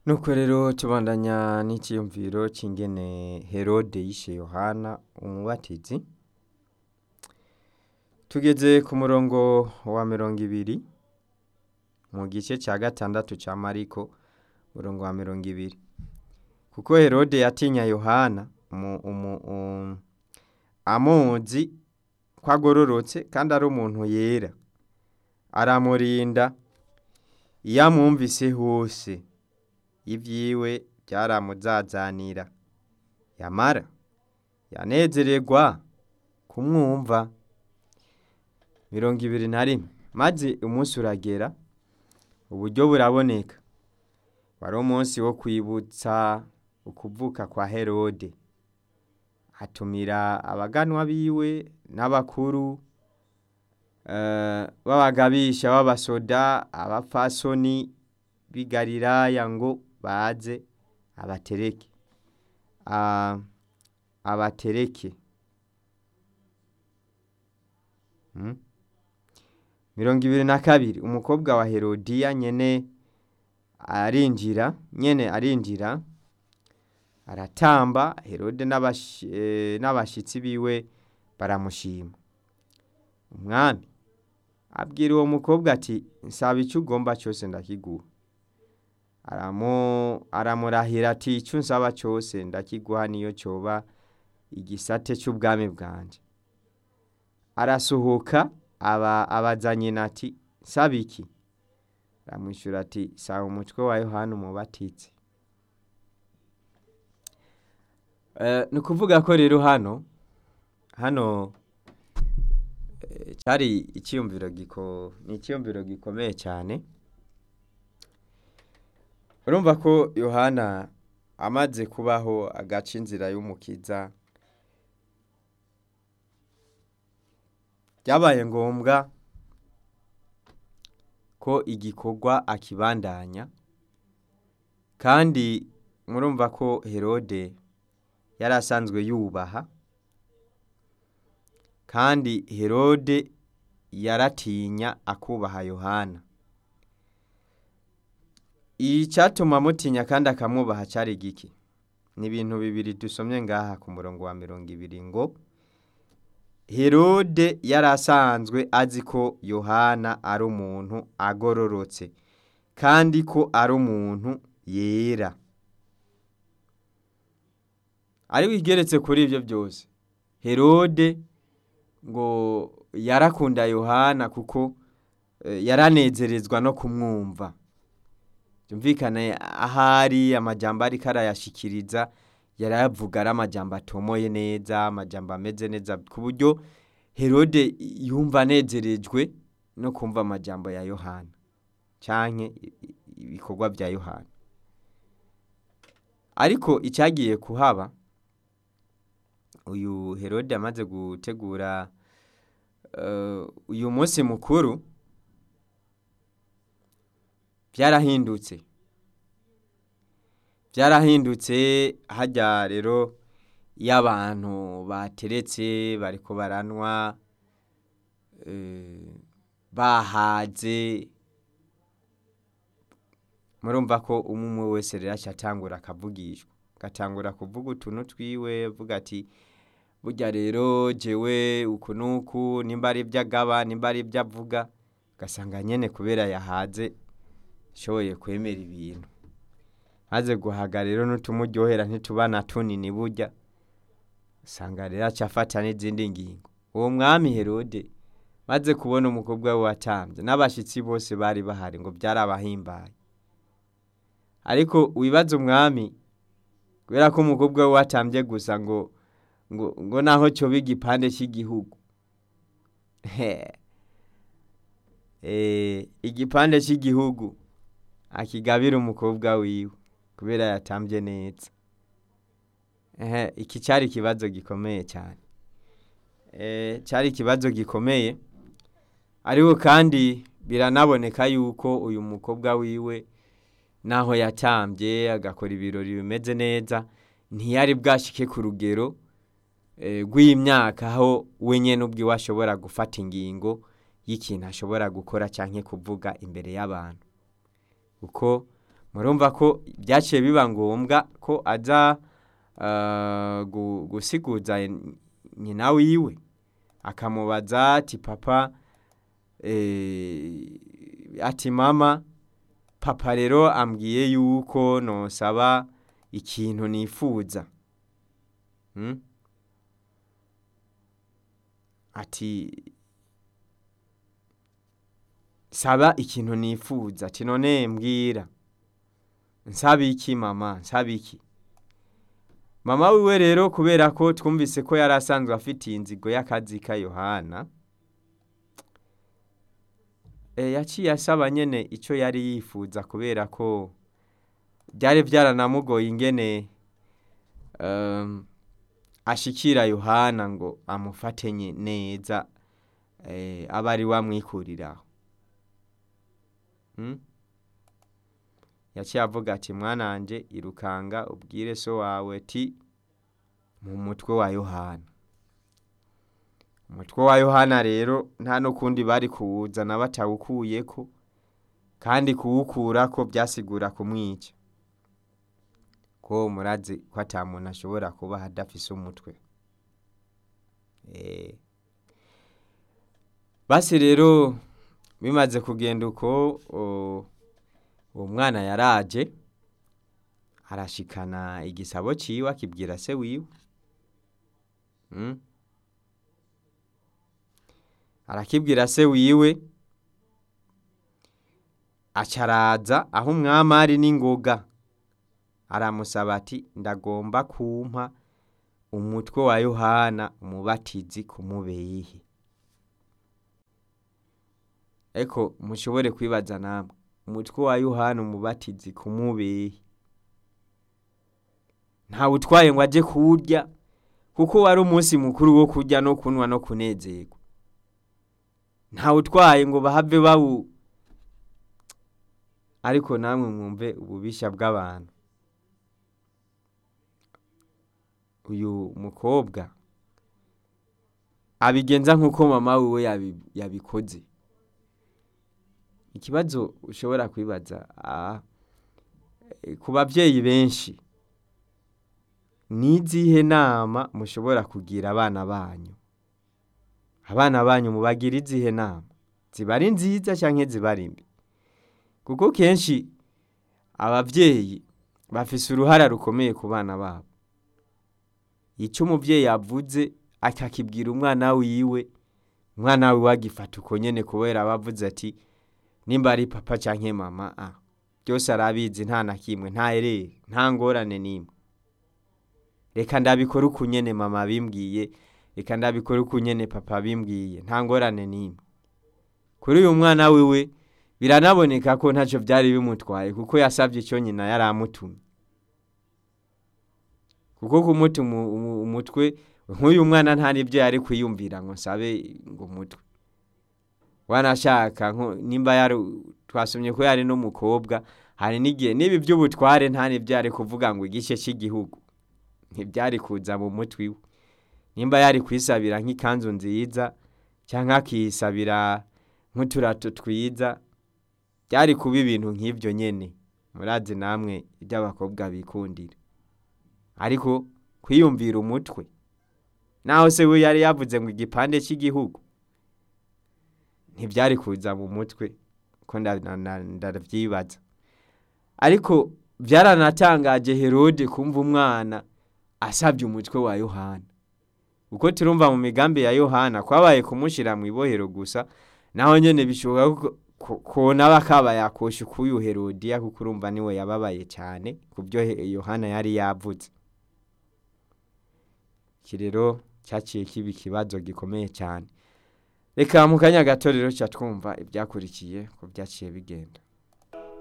nuko rero tubandanya n'iciyumviro c'ingene herode yishe yohana umubatizi tugeze ku murongo wa mirongo ibiri mu gice ca gatandatu ca mariko murongo wa mirongo ibiri kuko herode yatinya yohana umu, umu, um, amuzi ko agororotse kandi ari umuntu yera aramurinda iyo amwumvise hose ivyiwe vyaramuzazanira yamara yanezererwa kumwumva mirongo ibiri na rimwe maze umunsi uragera uburyo buraboneka wari umunsi wo kwibutsa ukuvuka kwa herode atumira abaganwa biwe n'abakuru eh, b'abagabisha b'abasoda abapfasoni b'i galilaya ngo baze abatereke Ah, abatereke Mm. mirongo ibiri na kabiri umukobwa wa herodiya nyene arinjira nyene arinjira aratamba herode n'abashi- eh, n'abashitsi biwe baramushima umwami abwira uwo mukobwa ati nsaba icyo ugomba cyose ndakiguha aramu aramurahira ati icyo nsaba cyose ndakiguha niyo cyoba igisate cy'ubwami bwanje arasohoka aba abaza nyina ati nsaba iki aramwishyura ati saba umutwe wa yohana umubatizi Eh, ni ukuvuga ko rero hano hano eh, cyari icyiyumviro giko ni icyiyumviro gikomeye cyane urumva ko yohana amaze kubaho agaca inzira y'umukiza byabaye ngombwa ko igikorwa akibandanya kandi murumva ko herode yari asanzwe yubaha kandi herode yaratinya akubaha yohana icyatuma amutinya kandi akamwubaha cyari giki ni ibintu bibiri dusomye ngaha ku murongo wa mirongo ibiri ngo herode yari asanzwe azi ko yohana ari umuntu agororotse kandi ko ari umuntu yera ariko igeretse kuri ibyo byose herode ngo yarakunda yohana kuko eh, yaranezerezwa no kumwumva byumvikane ahari amajambo ariko arayashikiriza yarayavuga ari amajambo atomoye neza amajambo ameze neza ku buryo herode yumva anezerejwe no kumva amajambo ya yohana canke i- i- ibikorwa bya yohana ariko icyagiye kuhaba uyu herode amaze gutegura eh, uyu munsi mukuru byarahindutse byarahindutse hajya rero iyo abantu bateretse bariko baranywa eh, bahaze murumva ko umwe umwe wese rero aca atangura akavugishwa agatangura kuvuga utuntu twiwe avuga ati burya rero jewe uku n'uku nimba ari ibyo agaba nimba ari ibyo avuga ugasanga nyene kubera yahaze shoboye kwemera ibintu maze guhaga rero n'utumuryohera ntituba na tunini burya usanga rero aca afata n'izindi ngingo uwo mwami herode maze kubona umukobwa we watambye n'abashitsi bose bari bahari ngo byarabahimbaye ariko wibaza umwami kubera ko umukobwa we watambye gusa ngo ngo ngo naho cyoba igipande cy'igihugu eh igipande cy'igihugu akigabira umukobwa wiwe kubera yatambye neza ehe iki cyari ikibazo gikomeye cyane eh cyari ikibazo gikomeye ariko kandi biranaboneka yuko uyu mukobwa wiwe naho yatambye agakora ibirori bimeze neza ntiyari bwashike ku rugero eh, rw'imyaka aho we nyene ubwiwe ashobora gufata ingingo y'ikintu ashobora gukora canke kuvuga imbere y'abantu kuko murumva ko byaciye biba ngombwa ko aza ah, gu- gusiguza nyina wiwe akamubaza ati papa eh, ati mama papa rero ambwiye yuko nosaba ikintu nifuza Mm? ati saba ikintu nifuza ati none mbwira nsaba iki mama nsaba iki mama wiwe rero kubera ko twumvise ko yari asanzwe afitiye inzigo y'akazi ka yohana e, yaciye asaba nyene icyo yari yifuza kubera ko byari byaranamugoye ingene um, ashikira yohana ngo amufate nye- neza eh, abe ari we amwikuriraho Mm? yaciye avuga ati mwananje irukanga ubwire so wawe ti mu mutwe wa yohana umutwe wa yohana rero nta n'ukundi bari kuwuzana batawukuyeko kandi kuwukurako byasigura kumwica ko murazi ko ata muntu ashobora kuba adafise umutwe Eh. basi rero bimaze kugenda uko o- uwo mwana yaraje arashikana igisabo ciwe akibwira se wiwe Mm. arakibwira se wiwe acaraza aho umwami ari n'ingoga aramusaba ati ndagomba kumpa umutwe wa yohana umubatizi kumubeyihe eko mushobore kwibaza namwe umutwe wa yohana umubatizi kumubehe ntawe utwaye ngo ajye kuwurya kuko wari umunsi mukuru wo kurya no kunywa no kunezerwa ntawe utwaye ngo bahave bawu ariko namwe mwumve ububisha bw'abantu uyu mukobwa abigenza nk'uko mama wiwe yabi- yabikoze ikibazo ushobora kwibaza ah, eh, ku babyeyi benshi ni izihe nama mushobora kugira abana banyu abana banyu mubagira izihe nama ziba ari nziza cyangwa ziba ari mbi kuko kenshi ababyeyi bafise uruhara rukomeye ku bana babo icyo umubyeyi avuze akakibwira umwana wiwe umwana wiwe agifata uko nyene kubera aba avuze ati nimba ari papa canke mama ah, byose arabizi nta na kimwe nta erere nta ngorane n'imwe reka ndabikora uku nyene mama bimbwiye reka ndabikora uku nyene papa bimbwiye nta ngorane n'imwe kuri uyu mwana wiwe biranaboneka ko ntacyo byari bimutwaye kuko yasabye icyo nyina yari amutumye kuko kumuta umu- umu- umutwe nk'uyu mwana nta n'ibyo yari kwiyumvira ngo nsabe ngo umutwe wanashaka nko- nimba yari twasomye ko yari n'umukobwa hari n'igihe n'ibi by'ubutware nta n'ibyo yari kuvuga ngo igice cy'igihugu ntibyari kuza mu mutwe iwe nimba yari kwisabira nk'ikanzu nziza cyangwa akisabira nk'uturato twiza byari kuba ibintu nk'ibyo nyene murazi namwe iby'abakobwa bikundira ariko kwiyumvira umutwe naho se we yari yavuze ngo igipande cy'igihugu ntibyari kuza mu mutwe ko nda- na- na- ndavyibaza ariko byaranatangaje herode kumva umwana asabye umutwe wa yohana uko turumva mu migambi ya yohana kwabaye kumushira mu ibohero gusa naho nyene bishoboka ko- ko- ko nawe akaba yakosha ukuyu herodiya kuko urumva niwe yababaye cyane ku byo He- yohana yari yavuze iki rero cyaciye kiba ikibazo gikomeye cyane reka mu kanya gato rero ca twumva ibyakurikiye ko byaciye bigenda